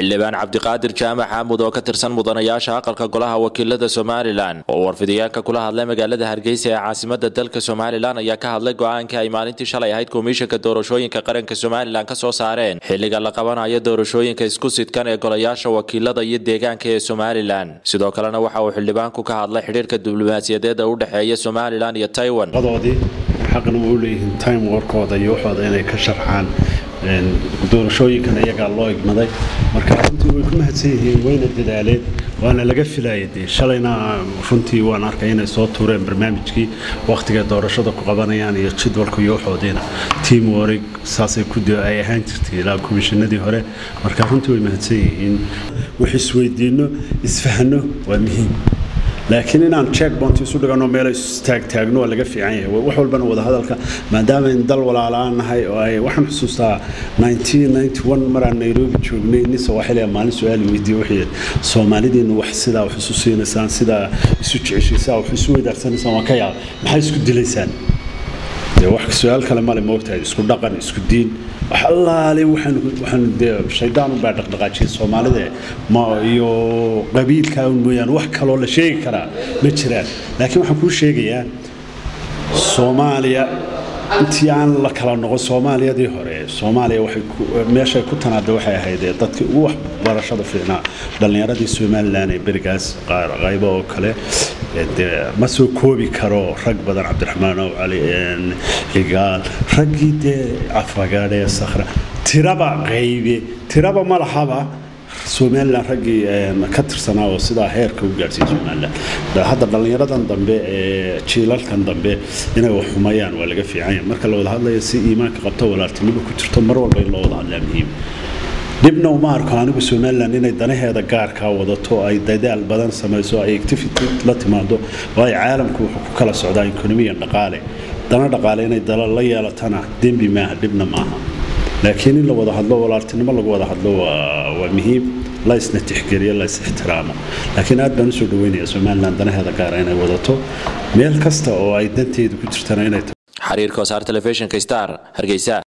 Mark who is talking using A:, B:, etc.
A: xildhibaan cabdiqaadir jaamac xaamud oo ka tirsan mudanayaasha aqalka golaha wakiilada somalilan oo warfidiyeenka kula hadlay magaalada hargeysa ee caasimada dalka somalilan ayaa ka hadlay go-aanka ay maalintii shalay ahayd komishanka doorashooyinka qaranka somalilan ka soo saareen xilliga la qabanayo doorashooyinka isku sidkan ee golayaasha wakiilada iyo deegaanka ee somalilan sidoo kalena waxa uu xildhibaanku ka hadlay xidhiirka diblomaasiyadeed ee u dhexeeya somalilan iyo taiwan
B: doodii xaqna u leeyihiin time warkooda iyo waxooda inay ka sharxaan doorashooyinkan iyagaa loo igmaday marka runtii way ku mahadsan yihiin wayna dadaaleen waana laga filaya dee shalayna runtii waan arkay inay soo tuureen barnaamijkii wakhtiga doorashada ku qabanayaan iyo jadwalka iyo waxoodiina team warig saasay ku ay ahaan jirtay ilaa komishinadii hore marka runtii way mahadsan yihiin wax isweydiinno isfahno waa muhiim laakiin inaan checkpoint isu dhigano meel istaagtaagno waa laga fiican yahay wax walbana wadahadalka maadaama in dal walaalaan nahay oo ay waxaan xusuustaa 1991 maraan nairobi joognay nin sawaaxili maalin su-aal weydiiyey wixii soomaalidiinu wax sidaa wax isu siinaysaan sidaa isu jeceshaysaan wax isu weydaarsanaysan waa ka yaab maxay isku dilaysaan dee wax su-aal kale male moogtahay isku dhaqan isku diin wax allaale waxaan dee shaydaan unbaa dhaqdhaqaajiyay soomaalida ma iyo qabiilkaa un mooyaane wax kaloo la sheegi karaa ma jiraan laakiin waxaan kuu sheegayaa soomaaliya intii aan la kala noqon soomaaliyadii hore soomaaliya waxay meeshay ku tanaada waxay ahayd dadkii ugu waxbarashada fiicnaa dhallinyaradii somalilan ee berigaas qaybo oo kale dee ma soo koobi karo rag badan cabdiraxmaan ow cali xigaal raggii dee afagaadhe sakhra tiraba qaybe tiraba ma lahaba somalilan raggii ka tirsanaa oo sidaa heerka u gaadhsiiya somalilan hadda dhallinyaradan dambe ee jiilalkan dambe inay wax xumayaan waa laga fiicanya marka la wada hadlaya si iimaanka qabto walaaltinimo ku jirto mar walba in loo wada hadlaa muhiim dhibna uma arko anigu somalilan inay danaheeda gaarkaa wadato ay dadaal badan samayso ay activity la timaado waayo caalamku wuxuu ku kala socdaa economiyan dhaqaale dana dhaqaale inay dala la yeelatana dembi maaha dhibna maaha laakiin in la wada hadlo walaaltinimo lagu wada hadlo waa muhiim la isna tixgeliyo la is ixtiraamo laakiin aad baan usoo dhaweynaya somalilan danaheeda gaara inay wadato meel kasta oo ay danteedu ku jirtana inay
A: xiriirka wasaar telefishinka star hargeysa